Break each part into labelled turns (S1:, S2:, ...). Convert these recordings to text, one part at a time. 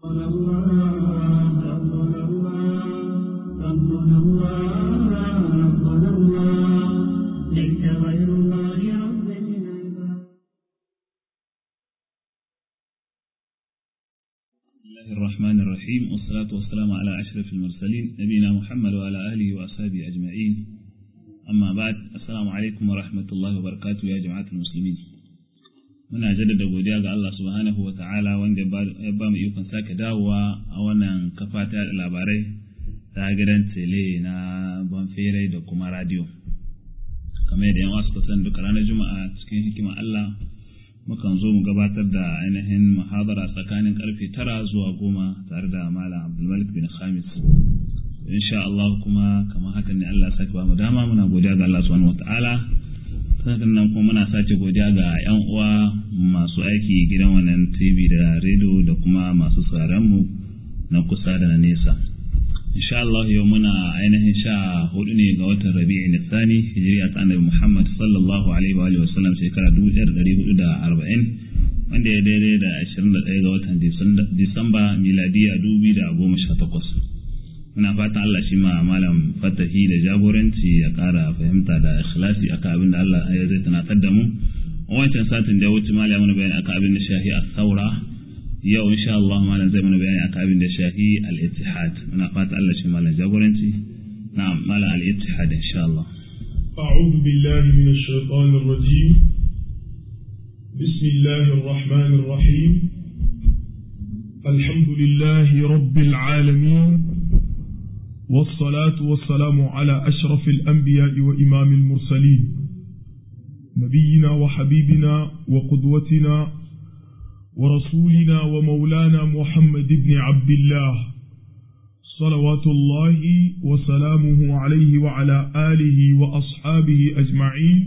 S1: ربنا الله ربنا الله ربنا الله ربنا الله ليس غير الله رب العباد
S2: بسم الله الرحمن الرحيم والصلاة والسلام على أشرف المرسلين نبينا محمد وعلى آله وأصحابه أجمعين أما بعد السلام عليكم ورحمة الله وبركاته يا جماعة المسلمين muna jaddada godiya ga Allah subhanahu wa ta'ala wanda ya ba mu ikon sake dawowa a wannan kafa ta labarai ta gidan tele na banfere da kuma radio kamar yadda yan wasu kusan duka ranar juma'a cikin hikima Allah mukan zo mu gabatar da ainihin muhabara tsakanin karfe tara zuwa goma tare da malam abdulmalik bin khamis insha Allah kuma kamar hakan ne Allah sake ba mu dama muna godiya ga Allah subhanahu wataala sannan nan kuma muna sace godiya ga yan uwa masu aiki gidan wannan TV da radio da kuma masu sauraron mu na kusa da na nesa insha Allah yau muna ainihin sha hudu ne ga watan Rabi'i Nisani hijiriya ta Annabi Muhammad sallallahu alaihi wa alihi wa sallam shekara 1440 wanda ya daidai da 21 ga watan Disamba miladiya 2018 muna fatan Allah shi ma malam fatahi da jagoranci ya kara fahimta da ikhlasi akan abin da Allah ya zai tunatar da mu wancan satin da ya wuce malam mana bayani akan abin da shahi as-saura yau insha Allah malam zai mana bayani akan abin da shahi al-ittihad muna fata Allah shi malam jagoranci na'am malam al-ittihad insha Allah
S3: أعوذ بالله من الشيطان الرجيم بسم الله الرحمن الرحيم الحمد لله رب العالمين والصلاة والسلام على أشرف الأنبياء وإمام المرسلين نبينا وحبيبنا وقدوتنا ورسولنا ومولانا محمد بن عبد الله صلوات الله وسلامه عليه وعلى آله وأصحابه أجمعين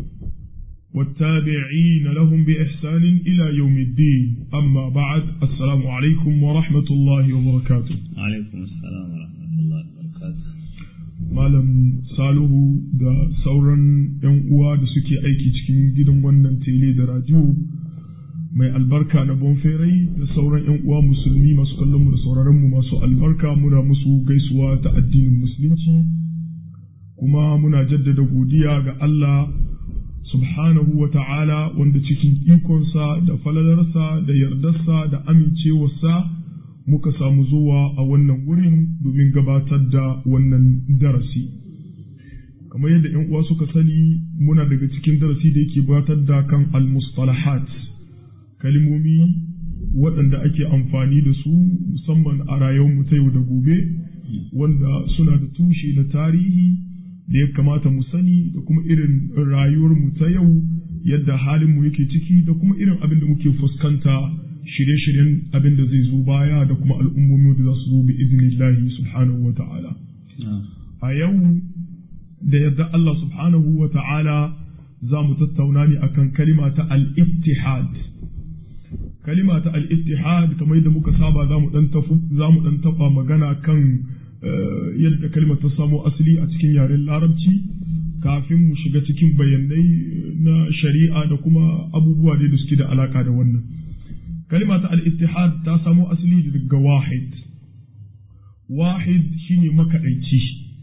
S3: والتابعين لهم بإحسان إلى يوم الدين أما بعد السلام عليكم ورحمة الله وبركاته
S2: alaikum assalam wa rahmatullahi wa barakatuh
S3: Malam Salihu da sauran 'yan uwa da suke aiki cikin gidan wannan tele da radio mai albarka na bonferai da sauran 'yan uwa musulmi masu kallon mu da sauraron mu masu albarka muna musu gaisuwa ta addinin musulunci kuma muna jaddada godiya ga Allah subhanahu wa ta'ala wanda cikin ikonsa da falalarsa da yardarsa da amincewarsa muka samu zuwa a wannan wurin domin gabatar da wannan darasi. Kamar yadda ‘yan uwa suka sani muna daga cikin darasi da yake gabatar da kan al-mustalahat kalimomi waɗanda ake amfani da su musamman a rayuwar ta yau da gobe wanda suna da tushe na tarihi da ya kamata mu sani da kuma irin rayuwarmu ta yau yadda halinmu yake ciki da kuma irin abin da muke fuskanta shirye-shiryen abin da zai zo baya da kuma al'ummomi da za su zo bi iznillahi subhanahu wa ta'ala. A yau da yadda Allah subhanahu wa ta'ala za mu tattauna ne akan kalima ta al-ittihad. Kalima ta al-ittihad kamar yadda muka saba za mu ɗan taɓa magana kan yadda kalimar ta samo asali a cikin yaren larabci kafin mu shiga cikin bayanai na shari'a da kuma abubuwa da suke da alaka da wannan. kalima ta al-ittihad ta samo asali daga wahid wahid shine makaɗaici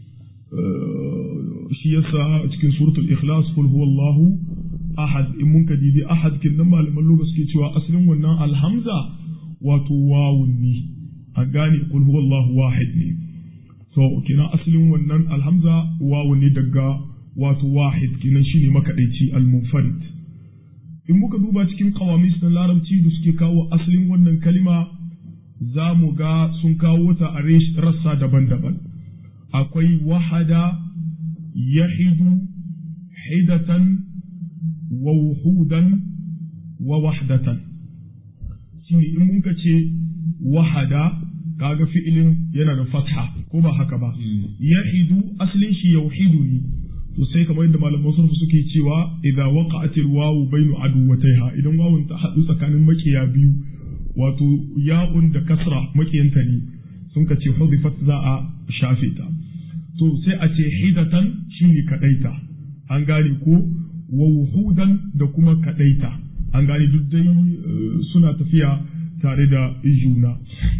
S3: shi yasa cikin suratul ikhlas kul huwallahu ahad in mun ka dibi ahad kin nan malaman lugha suke cewa asalin wannan alhamza wato wawun ne a gane kul huwallahu wahid ne so kina asalin wannan alhamza wawun ne daga wato wahid kinan shine makaɗaici al-munfarid in muka duba cikin kawamis na larabci da suke kawo asalin wannan kalima za mu ga sun kawo ta a rassa daban-daban akwai wahada yahidu hidatan wa wuhudan wa wahdatan shi in mun ka ce wahada kaga fi'ilin yana da fatha ko ba haka ba yahidu asalin shi yauhidu ne to sai kamar yadda malaman surfu suke cewa idza waqa'at alwawu bainu aduwataiha idan wawun ta hadu tsakanin makiya biyu wato ya'un da kasra makiyanta ne sun ka ce hudifat za a shafe ta to sai a ce hidatan shine kadaita an gane ko wa wuhudan da kuma kadaita an gane duk dai suna tafiya tare da juna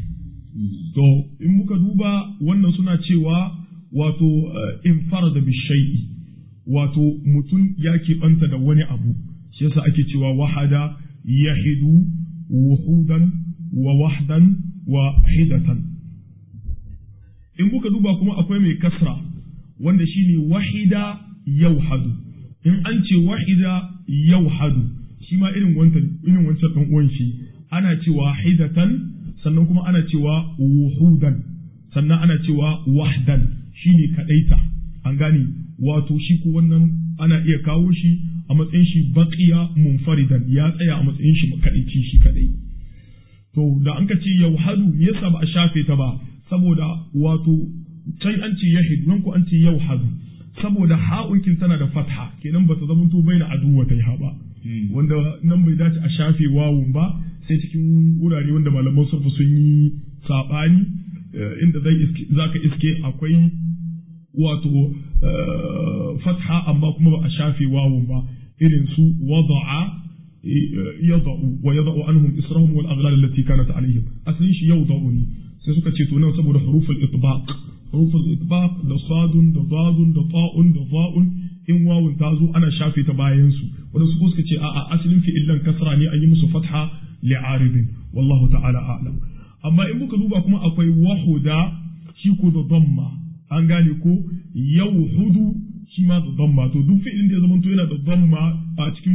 S3: to in muka duba wannan suna cewa wato in farada bishai'i wato mutum ya keɓanta da wani abu shi yasa ake cewa wahada yahidu wuhudan wa wahdan wa hidatan in kuka duba kuma akwai mai kasra wanda shine wahida yauhadu in an ce wahida yauhadu shi ma irin wancan irin wancan dan uwan shi ana cewa hidatan sannan kuma ana cewa wuhudan sannan ana cewa wahdan shine kadaita an gane wato shi ko wannan ana iya kawo shi a matsayin shi baqiya munfaridan ya tsaya a matsayin shi kadaici shi kadai to da an ka ce yauhadu me yasa ba a shafe ta ba saboda wato can an ce yahid nan ko an ce yauhadu saboda ha'unkin tana da fatha kenan ba ta zama to bai da aduwa ta ha ba wanda nan bai dace a shafe wawun ba sai cikin wurare wanda malaman surfa sun yi sabani inda zai zaka iske akwai wato fatha amma kuma ba a shafe wawun ba irin su wada'a yada'u wa yada'u anhum israhum wal aghlal allati kanat alaihim aslin shi yada'u ne sai suka ce to nan saboda huruful itbaq huruful itbaq da sadun da dadun da ta'un da za'un in wawun ta zo ana shafe ta bayan su wanda su suka ce a'a asalin fi'illan kasra ne an yi musu fatha li'aridin wallahu ta'ala a'lam amma in muka duba kuma akwai wahuda shi ko da damma an gane ko yauhudu shi ma da damma to duk fi'ilin da ya zama to yana da damma a cikin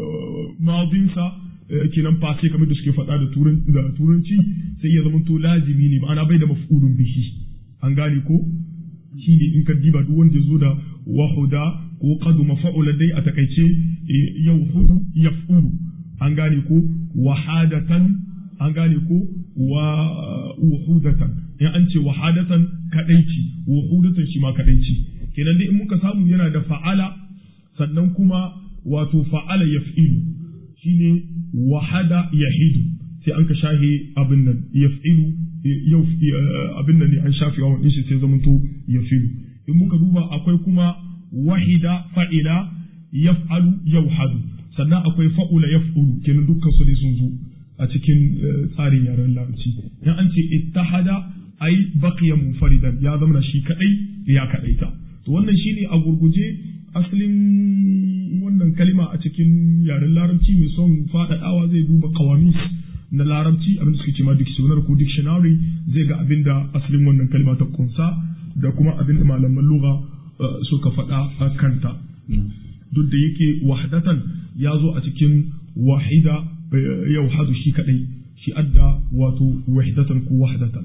S3: madinsa kenan face kamar da suke faɗa da turanci sai ya zama to lazimi ne ma'ana bai da maf'ulun bihi an gane ko shi ne in ka diba duk wanda ya zo da wahuda ko qadu mafa'ula dai a takaice yauhudu yaf'ulu an gane ko wahadatan an gane ko wa wuhudatan in an ce wahadatan kadaici wuhudatan shi ma kadaici kenan dai in muka samu yana da fa'ala sannan kuma wato fa'ala yaf'ilu shine wahada yahidu sai an ka shahe abin nan yaf'ilu yau abin nan ne an shafe wa shi sai zamanto yafilu in muka duba akwai kuma wahida fa'ila yaf'alu yauhadu sannan akwai fa'ula yaf'ulu kenan dukkan su ne sun zo a cikin tsarin yaren larabci in an ce ittahada ai baqiya munfaridan ya zama shi kadai ya kadaita to wannan shine a gurguje asalin wannan kalima a cikin yaren larabci mai son faɗaɗawa zai duba kawamis na larabci abin da suke ce ma dictionary ko dictionary zai ga abin da asalin wannan kalima ta kunsa da kuma abin da malaman lugha suka faɗa a kanta duk da yake wahdatan ya zo a cikin wahida yau hadu shi kadai shi adda wato wahdatan ko wahdatan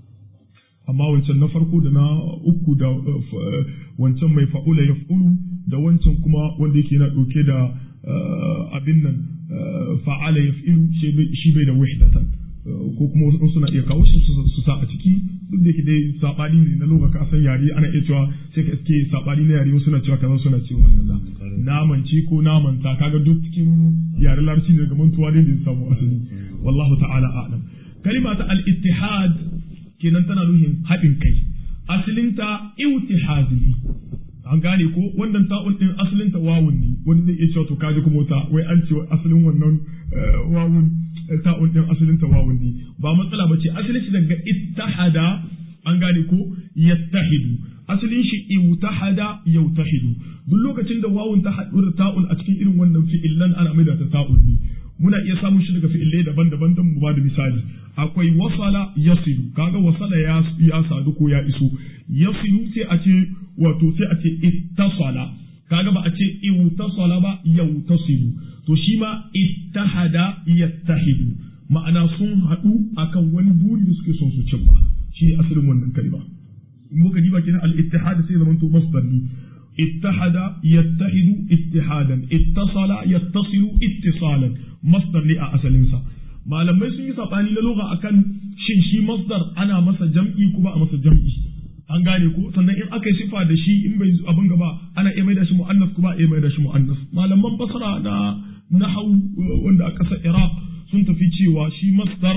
S3: amma wancan na farko da na uku da wancan mai fa'ula ya da wancan kuma wanda yake yana ɗauke da abin nan fa'ala ya shi bai da wahdatan ko kuma wasu suna iya kawo shi su sa a ciki duk da yake dai sabani ne na lokacin kasan yare ana iya cewa sai ka iske sabani na yare wasu suna cewa kaza suna cewa kaza namanci ko namanta kaga duk cikin yare larabci ne daga mantuwa ne da samu asali wallahu ta'ala a'lam kalima ta al-ittihad kenan tana nuhin haɗin kai asalinta iwtihadi an gane ko wannan ta'un din asalinta wawun ne wani zai iya cewa to kaji kuma ta wai an ce asalin wannan wawun ta'un din asalinta wawun ne ba matsala bace asalin shi daga ittahada an gane ko yattahidu asalin shi iwtahada yautahidu duk lokacin da wawun ta haɗu da ta'un a cikin irin wannan fi'illan ana maida ta ta'un ne muna iya samun shi daga fi'ilai daban-daban don mu ba da misali akwai wasala yasilu kaga wasala ya ya sadu ko ya iso yasilu sai a ce wato sai a ce ittasala kaga ba a ce iwtasala ba yautasilu to shi ma ittahada yattahidu ma'ana sun haɗu akan wani buri da suke son su cimma shi ne asalin wannan kalma in muka diba kenan al-ittihad sai zaman to masdar ne اتحد يتحد اتحادا اتصل يتصل اتصالا مصدر ne a asalinsa malamai sun yi sabani na lugha akan shin shi masdar ana masa jam'i ko ba a masa jam'i an gane ko sannan in aka yi sifa da shi in bai abin gaba ana iya mai da shi mu'annas ko ba iya mai da shi mu'annas malaman basra na nahau wanda a ƙasar iraq sun tafi cewa shi masdar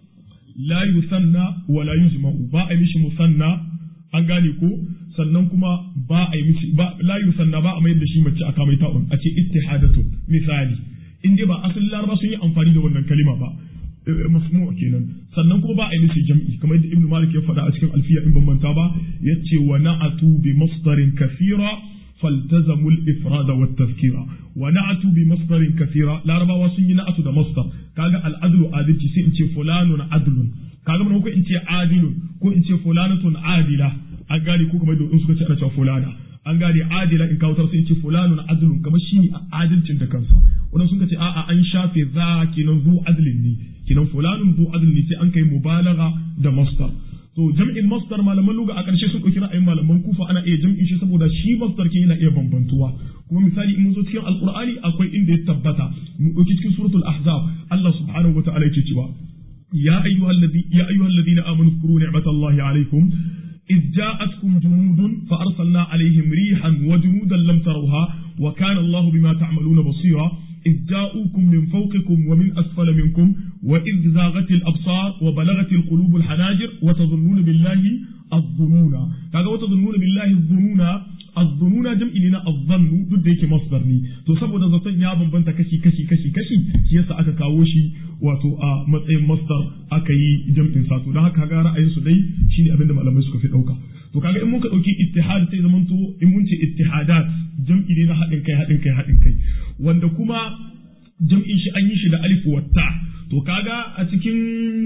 S3: la yusanna wa la yujma'u ba a yi mishi musanna an gane ko sannan kuma ba a yi mishi ba la yusanna ba a mayar da shi mace aka mai ta'un a ce ittihadatu misali in dai ba asalin laraba sun yi amfani da wannan kalima ba masmu kenan sannan kuma ba a yi nufi jam'i kamar yadda ibnu malik ya faɗa a cikin alfiya in ban manta ba yace wa na'atu bi masdarin kathira فالتزموا الإفراد والتذكير ونعتوا بمصدر كثيرا لا ربا وسن نعتوا ده مصدر كاغا العدل عادل سي انتي فلان عدل كاغا من كو انتي عادل كو انتي فلانة عادلة an gane ko kamar in suka ce ana cewa fulana an gane adila in kawo sai ce fulanun adlun kamar shi ne adalcin da kansa wannan sun ce a'a an shafe za kenan zu adlin ne kenan fulanun zu adlin ne sai an kai mubalagha da masdar to jam'in masdar malaman luga a ƙarshe sun ɗauki ra'ayin malaman kufa ana iya jam'in shi saboda shi masdar ke yana iya bambantuwa kuma misali in mun zo cikin alqur'ani akwai inda ya tabbata mu ɗauki cikin suratul ahzab Allah subhanahu wa ta'ala yake cewa ya ayyuhal ladhi ya ayyuhal ladina amanu zkuru ni'matallahi alaykum إذ جاءتكم جنود فأرسلنا عليهم ريحا وجنودا لم تروها وكان الله بما تعملون بصيرا إذ جاءوكم من فوقكم ومن أسفل منكم وإذ زاغت الأبصار وبلغت القلوب الحناجر وتظنون بالله الظنون كذا وتظنون بالله الظنون الظنون جمع لنا الظن duk da yake masdar ne to saboda zaton ya bambanta kashi kashi kashi kashi shi yasa aka kawo shi wato a matsayin masdar aka yi jam'in sa to dan haka ga ra'ayin su dai shine abinda malamai suka fi dauka to kaga in muka dauki ittihad sai zaman to in mun ce ittihadat jam'i ne na haɗin kai haɗin kai haɗin kai wanda kuma jam'in shi an yi shi da alif wa ta to kaga a cikin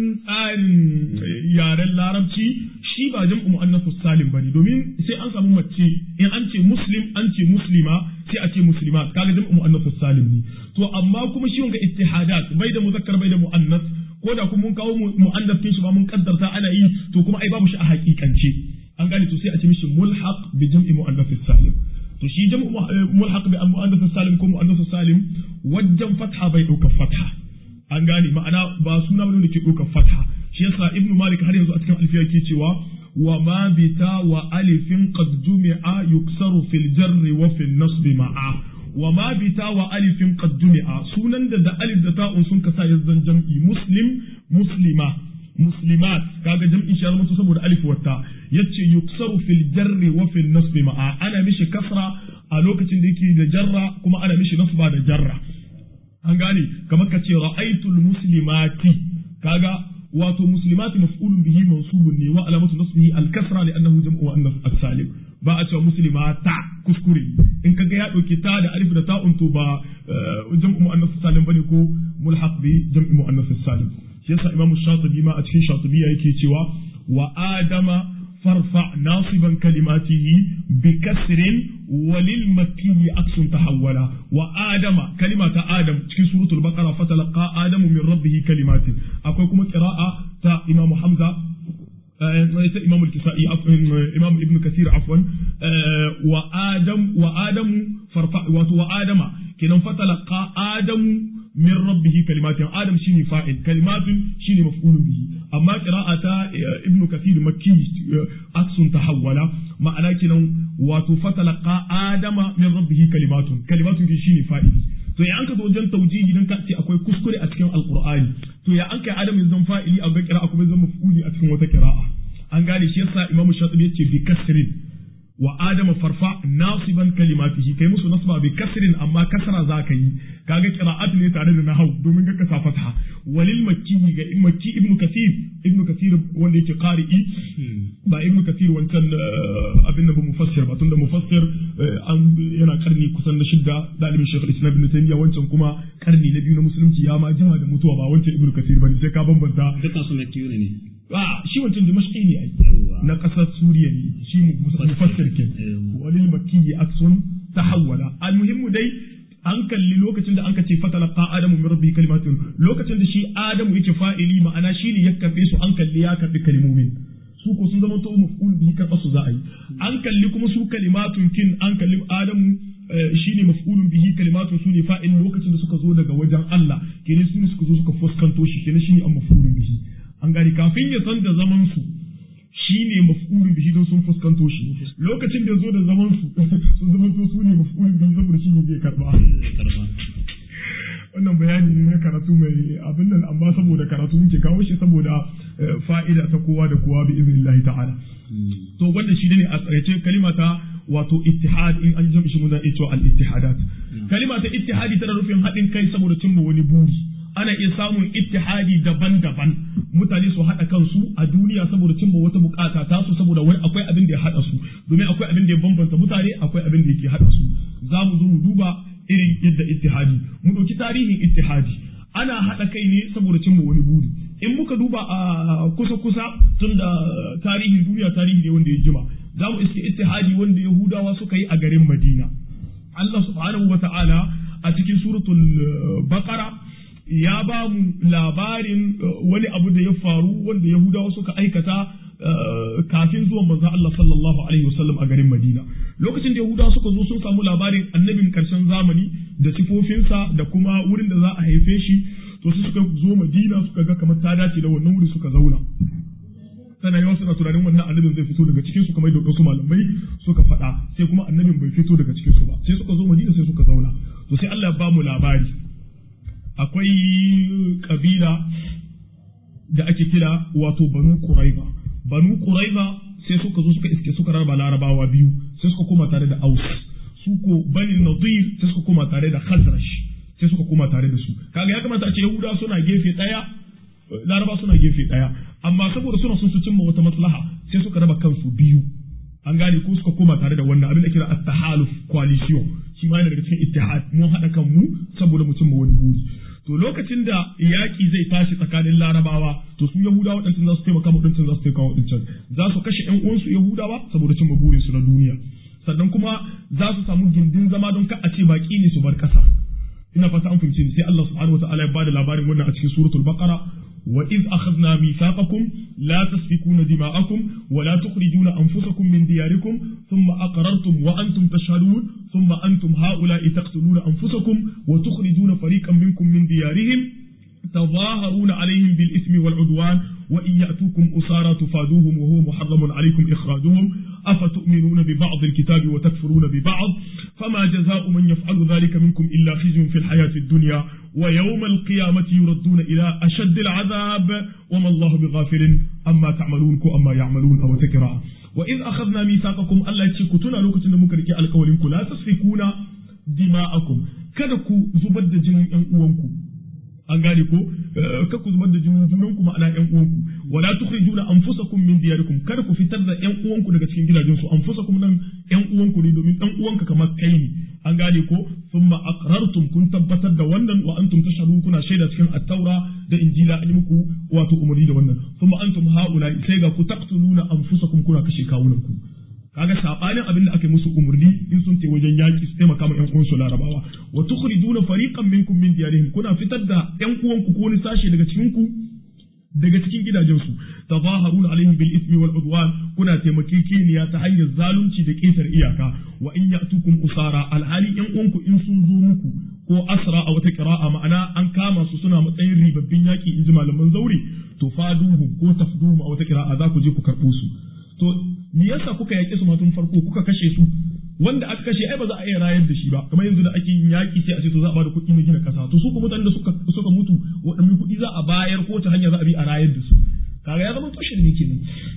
S3: tsarin yaren larabci shi ba jam'u mu'annasu salim bane domin sai an samu mace in an ce muslim an ce muslima sai a ce muslimat kaga jam'u mu'annasu salim ne to amma kuma shi wanga ittihadat bai da muzakkar bai da mu'annas ko da kuma mun kawo mu'annas kin shi ba mun kaddarta ana yi to kuma ai babu shi a hakikance an gane to sai a ce mishi mulhaq bi jam'i mu'annasu salim to shi jam'u mulhaq bi mu'annasu salim ko mu'annasu salim wajen fatha bai dauka fatha an gane ma'ana ba suna bane da ke ɗaukar fatha shi yasa ibnu malik har yanzu a cikin alfiya ke cewa wa ma bita wa alifin qad jumi'a yuksaru fil jarri wa fil nasbi ma'a wa ma bita wa alifin qad jumi'a sunan da da alif da ta'un sun kasa yazzan jam'i muslim muslima muslimat kaga jam'in shi zama saboda alif wata yace yuksaru fil jarri wa fil nasbi ma'a ana mishi kasra a lokacin da yake da jarra kuma ana mishi nasba da jarra an gane kamar ka ce ra'aitul muslimati kaga wato muslimati maf'ulun bihi mansubun ne wa alamatu nasbihi al-kasra li annahu jam'u annas as-salim ba a cewa muslimata kuskure in kaga ya dauki ta da alif da ta'un to ba jam'u muannas salim bane ko mulhaq bi jam'u muannas salim shi yasa imamu shatibi ma a cikin shatibiya yake cewa wa adama فارفع ناصبا كلماته بكسر وللمكي عكس تحولا وآدم كلمة آدم في سورة البقرة فتلقى آدم من ربه كلمات أقول لكم قراءة تا إمام حمزة إمام الكسائي إمام ابن كثير عفوا وآدم وآدم فارفع وآدم كنا فتلقى آدم من ربه كلمات آدم شيني فاعل كلمات شيني مفعول به أما قراءة ابن كثير مكي عكس تحول معنى كنا وتفتلقى آدم من ربه كلمات كلمات شيني فاعل to ya an ka zo wajen taujihi dan ka ce akwai kuskure a cikin alqur'ani to ya an kai adam ya zama fa'ili a ga qira'a kuma zama maf'uli a cikin wata qira'a an gane shi yasa imamu shatibi yace bi kasrin wa adama farfa nasiban kalimatihi kai musu nasba bi kasrin amma kasra za ka yi kaga qira'at ne tare da nahau domin ga kasa fatha walil makki ga makki ibnu kathir ibnu kathir wanda yake qari'i ba ibnu kathir wancan abin da ba mufassir ba tunda mufassir an yana karni kusan na shidda dalibin shaykh islam ibn taymiya wancan kuma karni na biyu na musulunci ya ma jima da mutuwa ba wancan ibnu kathir bane sai ka bambanta
S2: dukkan su makki ne
S3: a shi wancan dimashqi ne ai na kasar suriya ne shi mufassir ke walil makki aksun tahawwala almuhimmu dai an kalli lokacin da anka ce fatalaqa adamu min rabbi kalimatin lokacin da shi adamu yake fa'ili ma'ana shi ne ya karbe su an kalli ya karbi kalimomin su ko sun zama to maf'ul bihi karba su za a yi an kalli kuma su kalimatun kin an kalli adamu shine maf'ulun bihi kalimatun su ne fa'il lokacin da suka zo daga wajen Allah kenan su ne suka zo suka fuskanto shi kenan shine an maf'ulun bihi an gani kafin ya san da zaman su shi ne maf'ulun bihi don sun fuskanto shi lokacin da zo da zaman su sun zama to su ne maf'ulun bihi saboda shi ne zai karba wannan bayani ne na karatu mai abin nan amma saboda karatu muke kawo shi saboda fa'ida ta kowa da kowa bi iznillahi ta'ala to wanda shi ne a tsarece kalima ta wato ittihad in an jami shi muna ita al ittihadat kalima ta ittihadi tana nufin haɗin kai saboda cimma wani buri ana iya samun ittihadi daban-daban mutane su haɗa kansu a duniya saboda cimma wata bukata ta su saboda wani akwai abin da ya haɗa su domin akwai abin da ya bambanta mutane akwai abin da yake haɗa su za mu zo mu duba irin yadda ittihadi mu ɗauki tarihin ittihadi ana haɗa kai ne saboda cimma wani buri in muka duba a kusa-kusa tun da tarihin duniya tarihi ne wanda ya jima za mu iske ittihadi wanda yahudawa suka yi a garin madina Allah subhanahu wa ta'ala a cikin suratul baqara ya ba mu labarin wani abu da ya faru wanda yahudawa suka aikata kafin zuwan manzo Allah sallallahu alaihi wasallam a garin Madina lokacin da Yahudawa suka zo sun samu labarin annabin karshen zamani da sifofinsa da kuma wurin da za a haife shi to su suka zo Madina suka ga kamar ta dace da wannan wuri suka zauna sana yawa suna tunanin wannan annabin zai fito daga cikin su kamar yadda wasu malamai suka faɗa sai kuma annabin bai fito daga cikin su ba sai suka zo Madina sai suka zauna to sai Allah ya ba mu labari akwai kabila da ake kira wato Banu Quraiba banu quraiza sai suka zo suka iske suka raba larabawa biyu sai suka koma tare da aus su ko bani nadir sai suka koma tare da khazraj sai suka koma tare da su kaga ya kamata a ce yahuda suna gefe daya laraba suna gefe daya amma saboda suna son su cimma wata maslaha sai suka raba kansu biyu an gane ko suka koma tare da wannan abin da kira at-tahaluf coalition shi ma yana daga cikin ittihad mun hada kanmu saboda mu cimma wani buri to lokacin da yaƙi zai tashi tsakanin larabawa to su yahudawa waɗancan za su taimaka waɗancan za su taimaka waɗancan za su kashe ƴan uwansu yahudawa saboda cimma burinsu na duniya sannan kuma za su samu gindin zama don ka a ce baƙi ne su bar ƙasa ina fata an fahimci ni sai Allah subhanahu wataala ya bada labarin wannan a cikin suratul baqara wa iz akhadna mithaqakum la tasfikuna dima'akum wa la tukhrijuna anfusakum min diyarikum thumma aqrartum wa antum tashhadun thumma antum ha'ula'i taqtuluna anfusakum wa tukhrijuna fariqan minkum min diyarihim تظاهرون عليهم بالإثم والعدوان وإن يأتوكم أسارى تفادوهم وهو محرم عليكم إخراجهم أفتؤمنون ببعض الكتاب وتكفرون ببعض فما جزاء من يفعل ذلك منكم إلا خزي في الحياة الدنيا ويوم القيامة يردون إلى أشد العذاب وما الله بغافل أما تعملون كو أما يعملون أو تكرا وإذ أخذنا ميثاقكم ألا تشكتنا لوكتنا مكركي القولين لا تسفكون دماءكم kada ku zubar da jinin ƴan uwanku an gane ko ka ku zubar da jinin junan ku ma'ana ƴan uwanku wala tukhrijuna anfusakum min diyarikum kada ku fitar da ƴan uwanku daga cikin gidajen su anfusakum nan ƴan uwanku ne domin ɗan uwanka kamar kai ne an gane ko thumma aqrartum kun tabbatar da wannan wa antum tashhadun kuna shaida cikin at-taura da injila an yi muku wato umarni da wannan thumma antum haula sai ga ku taqtuluna anfusakum kuna kashe kawunan ku kaga sabanin abin da aka musu umurni in sun ce wajen yaki su taimaka ma ƴan uwansu larabawa wa tukhrijuna fariqan minkum min diyarihim kuna fitar da ƴan uwanku ko wani sashe daga cikin ku daga cikin gidajensu tazaharuna alaihim bil ismi wal udwan kuna taimakekeniya ta hanyar zalunci da ƙetar iyaka wa in ya'tukum usara alhali ƴan uwanku in sun zo muku ko asra a wata qira'a ma'ana an kama su suna matsayin ribabbin yaki in ji malaman zaure to faduhum ko tafduhum a wata qira'a za ku je ku karɓo su to me yasa kuka yaƙe su tun farko kuka kashe su wanda aka kashe ai ba za a iya rayar da shi ba kamar yanzu da ake yin yaƙi sai a ce to za a bada kuɗi na gina ƙasa to su kuma mutanen da suka suka mutu waɗanne kuɗi za a bayar ko ta hanya za a bi a rayar da su kaga ya zama tushen ne kenan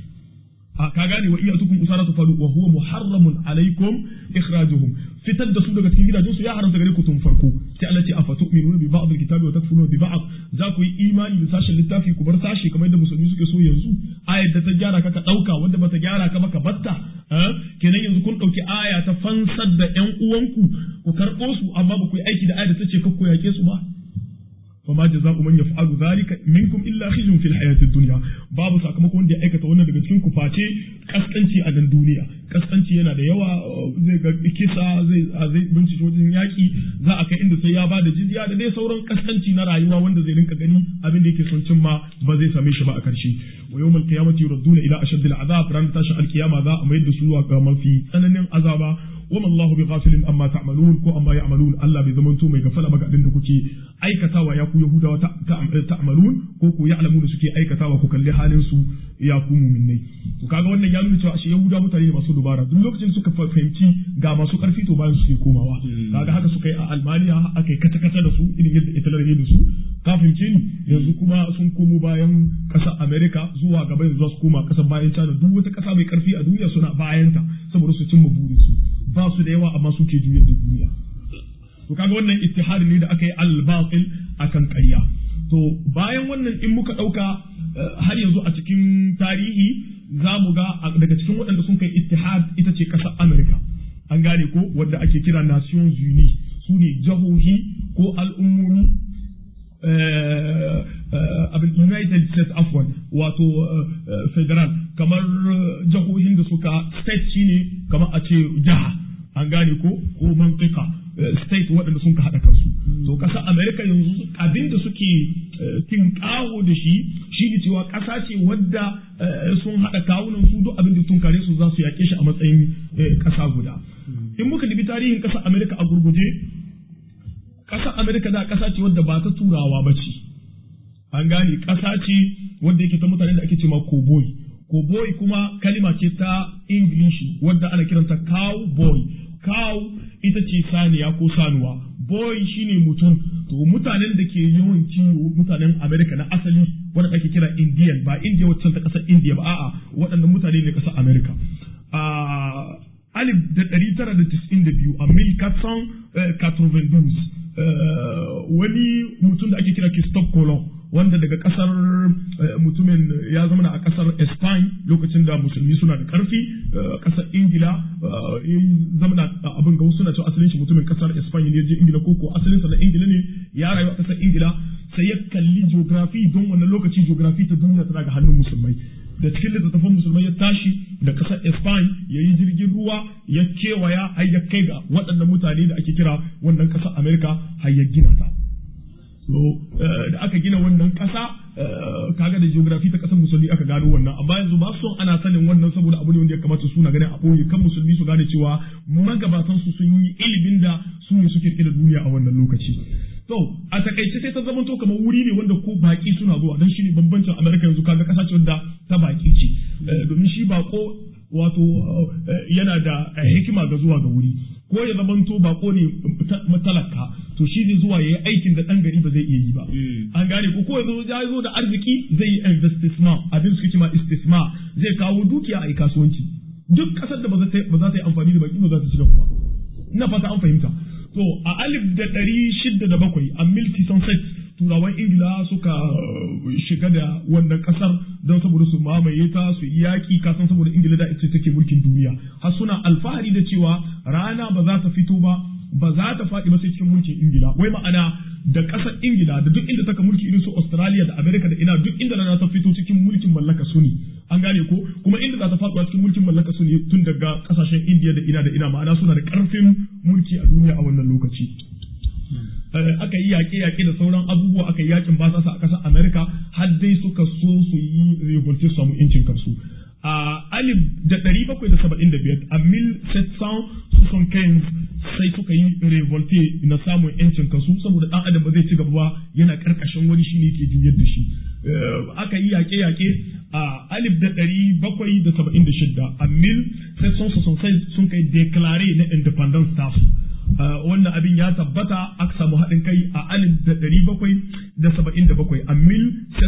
S3: a ka gane wa iyatukum usaratu falu wa huwa muharramun alaikum ikhrajuhum fitar da su daga cikin gidajensu ya haramta gare ku tun farko sai Allah ce afa tu'minuna bi ba'd al-kitabi wa takfuruna bi ba'd za ku yi imani da sashen littafi ku bar sashi kamar yadda musulmi suke so yanzu ayar da ta gyara ka ka dauka wanda bata gyara ka ba ka batta kenan yanzu kun dauki aya ta fansar da ƴan uwanku ku karɓo su amma ba ku yi aiki da ayar da ta ce kakku yake su ba فما جزاء من يفعل ذلك منكم الا خزي في الحياه الدنيا babu sakamakon wanda ya aikata wannan daga cikin ku face kaskanci a nan duniya kaskanci yana da yawa zai ga kisa zai zai bincike wajen yaki za a kai inda sai ya bada jizya da dai sauran kaskanci na rayuwa wanda zai rinka gani abin da yake son cimma ba zai same shi ba a karshe wa yawmal qiyamati yuradduna ila ashaddil azab ran tashin alkiyama za a mayar da su zuwa ga mafi tsananin azaba wama Allah bi ghafilin amma ta'malun ko amma ya'malun Allah bai zaman to mai gafala ba ga abin da kuke aikatawa ya ku Yahudawa ta'malun ko ku ya'lamu da suke aikatawa ku kalli halin su ya ku mu'minai to kaga wannan ya nuna cewa ashe Yahudawa mutane ne masu dubara duk lokacin suka fahimci ga masu karfi to bayan su ke komawa kaga haka suka yi a Almaniya aka yi kata kata da su irin yadda Hitler ya da su ka fahimce ni yanzu kuma sun komo bayan ƙasar America zuwa gaba yanzu za su koma ƙasar bayan China duk wata ƙasa mai karfi a duniya suna bayanta saboda su cimma burinsu ba su da yawa amma suke juyar da duniya to kaga wannan ittihad ne da aka yi al-batil akan ƙarya to bayan wannan in muka ɗauka har yanzu a cikin tarihi za mu ga daga cikin waɗanda sun kai ittihad ita ce ƙasar Amerika an gane ko wadda ake kira Nations Unies su ne jahohi ko al'ummomi abin United States afwan wato federal kamar jahohin da suka state shine kamar a ce jiha an gane ko ko mantika state waɗanda sun ka haɗa kansu to ƙasar America yanzu abin da suke tinƙaho da shi shi ne cewa ƙasa ce wadda sun haɗa kawunan su duk abin da sun kare su za su yaƙe shi a matsayin ƙasa guda in muka dubi tarihin ƙasar America a gurguje ƙasar Amerika da ƙasa ce wadda ba ta turawa ba ce, an gane ƙasa ce wadda yake ta mutane da ake ce ma cowboy. Cowboy kuma kalima ce ta Ingilishi wadda ana kiranta cowboy. Cow ita ce saniya ko sanuwa, boy shine mutum, to mutanen da ke yawan kiwo mutanen Amerika na asali wadda ake kira Indian ba India wacce ta ƙasar India ba a'a waɗannan mutane ne ƙasar Amerika. alif da ɗari tara da tis'in da biyu a mil katsan katrovendus wani mutum da ake kira Christophe Colomb wanda daga kasar mutumin ya zama a kasar Spain lokacin da musulmi suna da karfi kasar Ingila ya zama abin ga suna cewa asalin shi mutumin kasar Spain ne je Ingila koko asalin sa na Ingila ne ya rayu a kasar Ingila sai ya kalli geography don wannan lokaci geography ta duniya tana ga hannun musulmai da cikin littattafan musulmai ya tashi da kasar Spain ya yi jirgin ruwa ya kewaya har ya kai ga waɗannan mutane da ake kira wannan ƙasar Amerika har ya gina ta. So da aka gina wannan ƙasa kaga da geography ta ƙasar musulmi aka gano wannan amma yanzu ba son ana sanin wannan saboda abu ne wanda ya kamata suna ganin a ɓoye kan musulmi su gane cewa magabatan su sun yi ilimin da su ne suke da duniya a wannan lokaci. To, a takaice sai ta zama to kamar wuri ne wanda ko baki suna zuwa don shi ne bambancin Amerika yanzu kaga kasa ce wanda ta baki ce. Domin shi bako wato yana da hikima ga zuwa ga wuri. Ko ya zama to bako ne matalaka to shi ne zuwa ya yi aikin da ɗan gari ba zai iya yi ba. An gane ko ko ya zo da arziki zai yi investisma abin suke cima istisma zai kawo dukiya a yi kasuwanci. Duk ƙasar da ba za ta yi amfani da baki ba za ta ci gaba ba. Ina fata an fahimta. To a alif da ɗari shida da bakwai a milki sunset turawan ingila suka shiga da wannan ƙasar don saboda su mamaye ta su yi yaƙi kasan saboda ingila da ita take mulkin duniya har suna alfahari da cewa rana ba za ta fito ba ba za ta faɗi ba sai cikin mulkin ingila wai ma'ana da ƙasar ingila da duk inda taka mulki irin su australia da america da ina duk inda rana ta fito cikin mulkin mallaka su ne an gane ko kuma inda za ta faɗuwa cikin mulkin mallaka su ne tun daga ƙasashen indiya da ina da ina ma'ana suna da ƙarfin mulki a duniya a wannan lokaci aka yi yaƙe-yaƙe da sauran abubuwa aka yi yaƙin basasa a ƙasar america har dai suka so su yi revolte su samu incin kansu a alif da ɗari bakwai da saba'in da biyar a mil soixante quinze sai suka yi revolte na samun yancin kansu saboda ɗan adam ba zai ci gaba ba yana ƙarƙashin wani shi ne ke juyar da shi aka yi yaƙe-yaƙe a alif da ɗari bakwai da saba'in da shidda a mil sun kai declare na independence tasu wannan abin ya tabbata aka samu haɗin kai a alif da ɗari bakwai da saba'in da bakwai a mil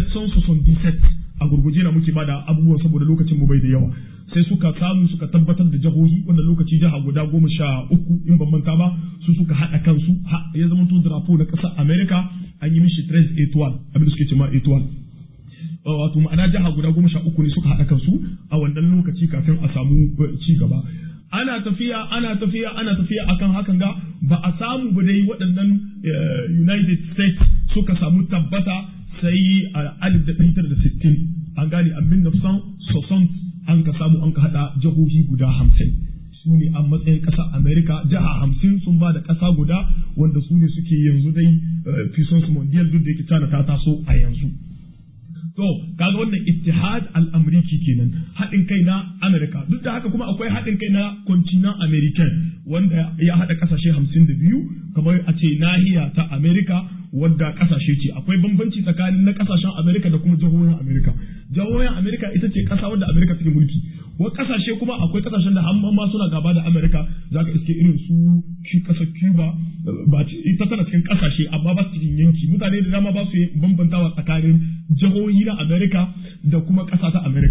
S3: a gurguje na muke bada abubuwan saboda lokacin mu bai da yawa sai suka samu suka tabbatar da jihohi wannan lokaci jiha guda goma sha uku in ban manta ba su suka haɗa kansu ya zama to drapo na ƙasar america an yi mishi tres etoile abin da suke ce ma etoile wato ma'ana jiha guda goma sha uku ne suka haɗa kansu a wannan lokaci kafin a samu ci gaba ana tafiya ana tafiya ana tafiya akan hakan ga ba a samu ba dai waɗannan United States suka samu tabbata sai a alif da ɗari tara da sittin an gane abin da san soson an ka samu an ka haɗa jihohi guda hamsin su ne a matsayin ƙasa Amerika jiha hamsin sun ba da ƙasa guda wanda su ne suke yanzu dai puissance mondial duk da yake China ta taso a yanzu. To, kaga wannan ittihad al-amriki kenan haɗin kai na Amerika duk da haka kuma akwai haɗin kai na continent American wanda ya haɗa ƙasashe hamsin da biyu kamar a ce nahiya ta Amerika wadda ƙasashe ce akwai bambanci tsakanin na ƙasashen Amerika da kuma jihohin Amerika jihohin Amerika ita ce ƙasa wadda Amerika take mulki wa ƙasashe kuma akwai ƙasashen da hamma ma suna gaba da Amerika zaka iske irin su ƙasar Cuba ba ita tana cikin ƙasashe amma ba su cikin yanki mutane da dama ba su bambantawa tsakanin jihohi na Amerika da kuma ƙasa ta Amerika. Ka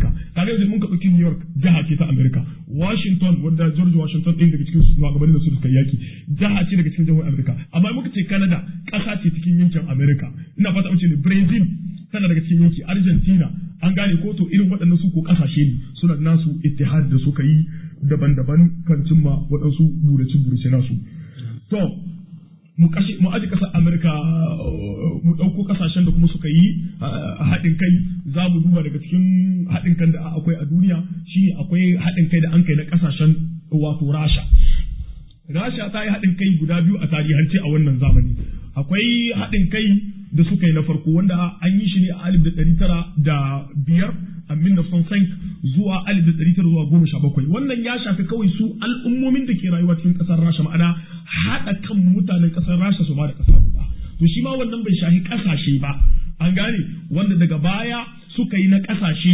S3: kaga yanzu mun ka ɗauki New York jiha ce ta America Washington wanda George Washington ɗin daga cikin shugabannin da su suka yaki jiha ce daga cikin jihohin America amma muka ce Canada ƙasa ce cikin yankin America ina fata mu ce ne Brazil tana daga cikin yanki Argentina an gane ko to irin waɗannan su ko ƙasashe ne suna nasu ittihad da suka yi daban-daban kan cimma waɗansu burace-burace nasu to mu kashe mu aji kasar Amerika mu ɗauko kasashen da kuma suka yi haɗin kai za mu duba daga cikin haɗin kan da akwai a duniya shi akwai haɗin kai da an kai na kasashen wato Rasha Rasha ta yi haɗin kai guda biyu a tarihance a wannan zamani akwai haɗin kai da suka yi na farko wanda an yi shi ne a alif da ɗari tara da biyar a sank zuwa alif da ɗari tara zuwa goma sha bakwai wannan ya shafi kawai su al'ummomin da ke rayuwa cikin ƙasar rasha ma'ana haɗa kan mutanen ƙasar rasha su ba da ƙasa guda to shi ma wannan bai shafi ƙasashe ba an gane wanda daga baya suka yi na ƙasashe